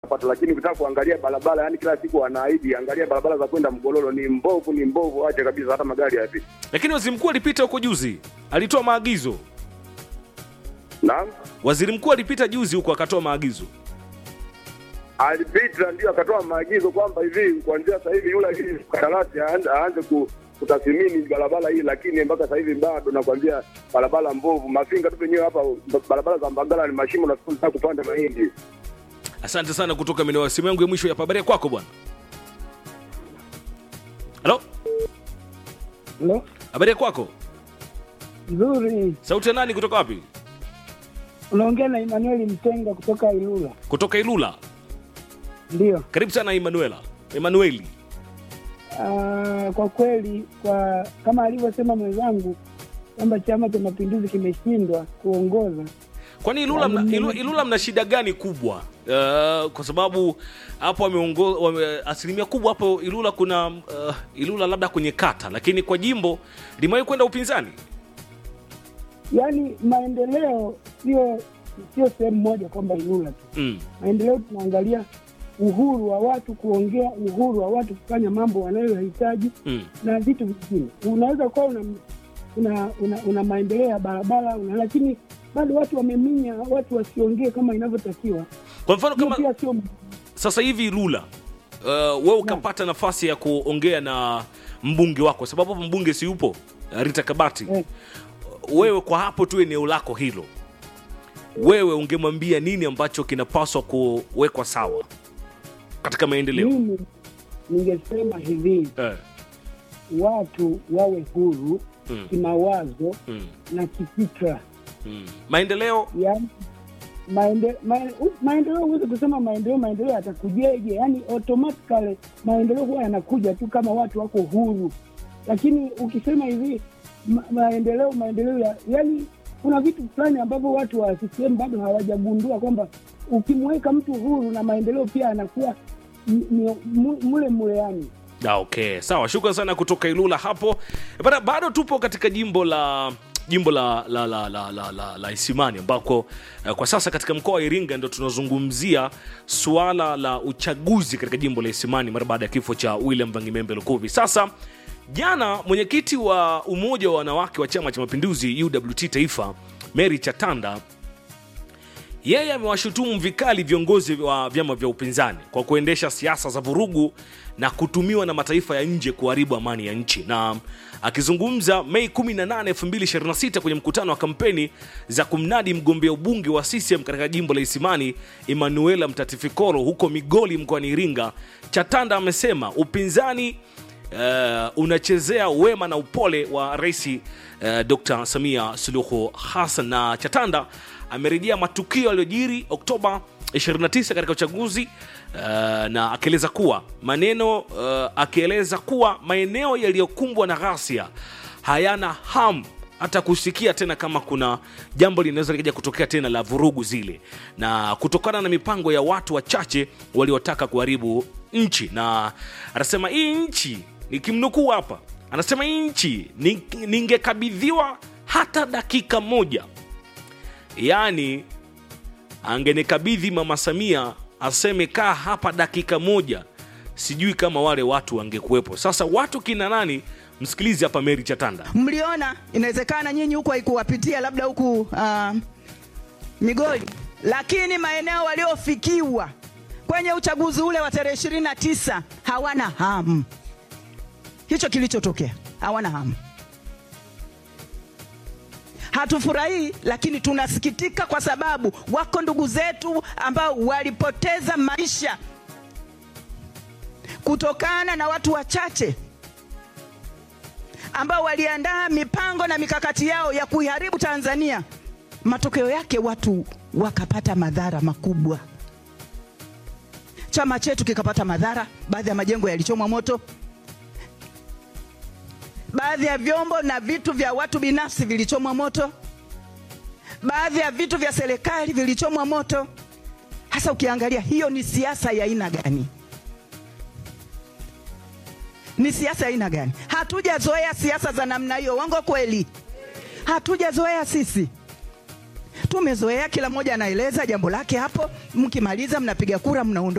pata, lakini ukitaka kuangalia barabara, yani kila siku wanaahidi, angalia barabara za kwenda Mgololo ni mbovu, ni mbovu, acha kabisa, hata magari hayapiti. Lakini waziri mkuu alipita huko juzi, alitoa maagizo. Naam, Waziri mkuu alipita juzi huko akatoa maagizo. alipita ndio akatoa maagizo kwamba hivi kuanzia sasa hivi yule hii kandarasi aanze aanze ku kutathmini barabara hii, lakini mpaka sasa hivi bado nakwambia barabara mbovu. Mafinga tu penyewe hapa barabara za Mbagala ni mashimo na tunataka kupanda mahindi. Asante sana kutoka maeneo ya simu yangu ya mwisho ya habari kwako bwana. Halo, Halo, habari kwako? nzuri. Sauti ya nani kutoka wapi? Unaongea na Emmanuel Mtenga kutoka Ilula. Kutoka Ilula. Ndio. Karibu sana Emanuela. Emanueli. Ah, kwa kweli kwa kama alivyosema mwenzangu kwamba Chama cha Mapinduzi kimeshindwa kuongoza. Kwani Ilula mna, Yaani Ilula, mimi- Ilula mna shida gani kubwa? Uh, kwa sababu hapo wameongo wame, asilimia kubwa hapo Ilula kuna uh, Ilula labda kwenye kata, lakini kwa jimbo limewahi kwenda upinzani. Yaani maendeleo sio sio sehemu moja kwamba Ilula tu. Mm. Maendeleo tunaangalia uhuru wa watu kuongea, uhuru wa watu kufanya mambo wanayohitaji Mm. na vitu vingine. Unaweza kuwa una, una, una, una maendeleo ya barabara una, lakini bado watu wameminya, watu wasiongee kama inavyotakiwa. Kwa mfano Hiyo kama pia sio sasa hivi Ilula uh, wewe ukapata nafasi ya kuongea na mbunge wako, sababu hapo mbunge si yupo uh, Rita Kabati eh, wewe kwa hapo tu eneo lako hilo, wewe ungemwambia nini ambacho kinapaswa kuwekwa sawa katika maendeleo? mimi ningesema hivi, Eh. watu wawe huru Mm. kimawazo Mm. na kifikra. Mm. Maendeleo Yaani maende, ma, u- maendeleo huwezi kusema maendeleo maendeleo yatakujeje, yaani automatically maendeleo huwa yanakuja tu kama watu wako huru, lakini ukisema hivi ma, maendeleo maendeleo ya, yaani kuna vitu fulani ambavyo watu wa CCM bado hawajagundua kwamba ukimweka mtu huru na maendeleo pia anakuwa ni- ni- mu- mule mule yani Ah, okay sawa shukran sana kutoka ilula hapo Bada, bado tupo katika jimbo la jimbo la la la la, la, la, la isimani ambako eh, kwa sasa katika mkoa wa iringa ndo tunazungumzia suala la uchaguzi katika jimbo la isimani mara baada ya kifo cha william vangimembe lukuvi sasa jana mwenyekiti wa umoja wa wanawake wa chama cha mapinduzi uwt taifa mary chatanda yeye amewashutumu vikali viongozi wa vyama vya upinzani kwa kuendesha siasa za vurugu na kutumiwa na mataifa ya nje kuharibu amani ya nchi. Na akizungumza Mei 18, 2026 kwenye mkutano wa kampeni za kumnadi mgombea ubunge wa CCM katika jimbo la Isimani, Emanuela Mtatifikolo huko Migoli mkoani Iringa, Chatanda amesema upinzani uh, unachezea wema na upole wa rais uh, Dr. Samia Suluhu Hassan na Chatanda amerejea matukio yaliyojiri Oktoba 29 katika uchaguzi uh, na akieleza kuwa maneno uh, akieleza kuwa maeneo yaliyokumbwa na ghasia hayana hamu hata kusikia tena kama kuna jambo linaweza likaja kutokea tena la vurugu zile, na kutokana na mipango ya watu wachache waliotaka kuharibu nchi. Na anasema hii nchi, nikimnukuu hapa, anasema hii nchi ni- ningekabidhiwa hata dakika moja, yaani angenikabidhi Mama Samia aseme kaa hapa dakika moja, sijui kama wale watu wangekuwepo. Sasa watu kina nani? Msikilize hapa Mary Chatanda. mliona inawezekana nyinyi huku haikuwapitia labda huku uh, Migoli, lakini maeneo waliofikiwa kwenye uchaguzi ule wa tarehe ishirini na tisa hawana hamu. Hicho kilichotokea, hawana hamu. Hatufurahii, lakini tunasikitika kwa sababu wako ndugu zetu ambao walipoteza maisha kutokana na watu wachache ambao waliandaa mipango na mikakati yao ya kuiharibu Tanzania. Matokeo yake watu wakapata madhara makubwa. Chama chetu kikapata madhara, baadhi ya majengo yalichomwa moto, baadhi ya vyombo na vitu vya watu binafsi vilichomwa moto, baadhi ya vitu vya serikali vilichomwa moto. Hasa ukiangalia hiyo ni siasa ya aina gani? ni siasa aina gani? Hatujazoea siasa za namna hiyo, wango kweli? Hatujazoea sisi. tumezoea kila mmoja anaeleza jambo lake hapo, mkimaliza mnapiga kura mnaondoka.